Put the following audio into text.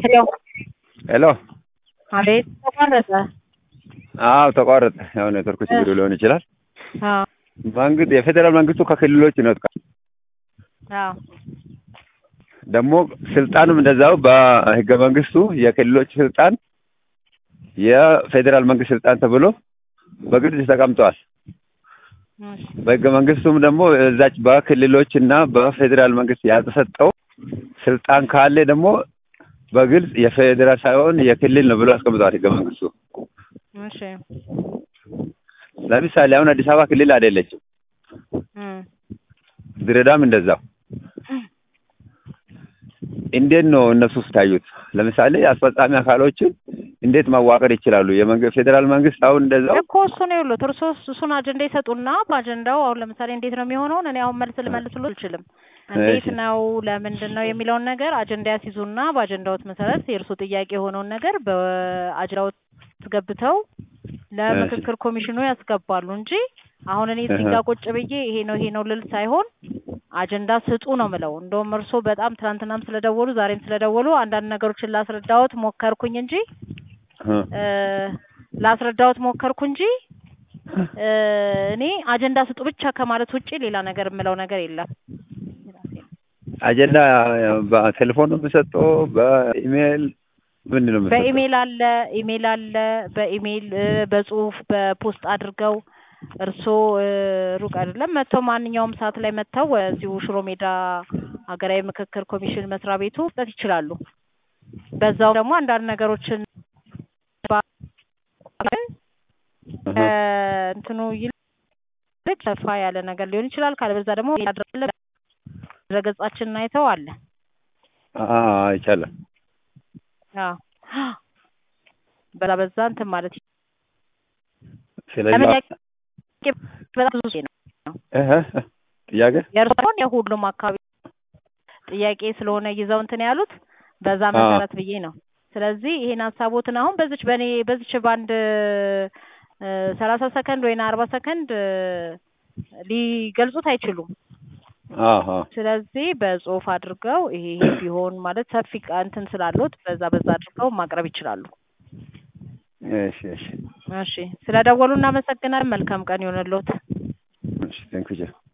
ሄሎ ሄሎ አቤት ተቋረጠ። አዎ ተቋረጠ። ያው ኔትወርክ ችግር ሊሆን ይችላል። አዎ መንግስት የፌዴራል መንግስቱ ከክልሎች ይነጥቃል። አዎ ደግሞ ስልጣኑም እንደዛው በህገ መንግስቱ የክልሎች ስልጣን የፌዴራል መንግስት ስልጣን ተብሎ በግልጽ ተቀምጠዋል። እሺ በህገ መንግስቱም ደግሞ እዛች በክልሎች እና በፌዴራል መንግስት ያልተሰጠው ስልጣን ካለ ደግሞ በግልጽ የፌዴራል ሳይሆን የክልል ነው ብሎ አስቀምጠዋል ህገ መንግስቱ። እሺ ለምሳሌ አሁን አዲስ አበባ ክልል አይደለችም፣ እም ድሬዳዋም እንደዛው። እንዴት ነው እነሱ ስታዩት? ለምሳሌ አስፈጻሚ አካሎችን እንዴት ማዋቀር ይችላሉ? የመንግስት ፌዴራል መንግስት አሁን እንደዛው እኮ እሱ ነው ያሉት። እርሶ እሱን አጀንዳ ይሰጡና በአጀንዳው አሁን ለምሳሌ እንዴት ነው የሚሆነውን እኔ አሁን መልስ ልመልስሉ አልችልም። እንዴት እሺ። ነው ለምንድን ነው የሚለውን ነገር አጀንዳ ያስይዙና በአጀንዳዎት መሰረት የእርሶ ጥያቄ የሆነውን ነገር በአጀንዳዎት ገብተው ለምክክር ኮሚሽኑ ያስገባሉ እንጂ አሁን እኔ እዚህ ጋር ቁጭ ብዬ ይሄ ነው ይሄ ነው ልል ሳይሆን አጀንዳ ስጡ ነው ምለው። እንደውም እርሶ በጣም ትናንትናም ስለደወሉ ዛሬም ስለደወሉ አንዳንድ ነገሮችን ላስረዳዎት ሞከርኩኝ እንጂ እ እ ላስረዳዎት ሞከርኩ እንጂ እ እኔ አጀንዳ ስጡ ብቻ ከማለት ውጪ ሌላ ነገር የምለው ነገር የለም። አጀንዳ በቴሌፎን ነው የሚሰጠው? በኢሜይል ምንድን ነው የሚሰጠው? በኢሜይል አለ ኢሜይል አለ በኢሜይል እ በጽሁፍ በፖስት አድርገው እርስዎ እ ሩቅ አይደለም መጥተው ማንኛውም ሰዓት ላይ መጥተው እዚሁ ሽሮ ሜዳ ሀገራዊ ምክክር ኮሚሽን መስሪያ ቤቱ መስጠት ይችላሉ። በዛው ደግሞ አንዳንድ ነገሮችን እህ እ እንትኑ ይልቅ ሰፋ ያለ ነገር ሊሆን ይችላል። ካለበዛ ደግሞ ድረገጻችንን አይተው አለ። አ ይቻላል። አዎ በዛ በዛ እንትን ማለት ስለዚህ ለምን በጣም ብዙ ነው እህ ጥያቄ የእርስዎን የሁሉም አካባቢ ጥያቄ ስለሆነ ይዘው እንትን ያሉት በዛ አዎ። መሰረት ብዬ ነው። ስለዚህ ይሄን ሀሳቦትን አሁን በዚች በእኔ በዚች በአንድ ሰላሳ ሰከንድ ወይና አርባ ሰከንድ እ ሊገልጹት አይችሉም። አሃ ስለዚህ በጽሁፍ አድርገው ይሄ ይሄ ቢሆን ማለት ሰፊ ቃ- እንትን ስላሉት በዛ በዛ አድርገው ማቅረብ ይችላሉ። እሺ እሺ እሺ ስለደወሉ እናመሰግናለን። መልካም ቀን ይሆንልዎት። እሺ ቴንክ ዩ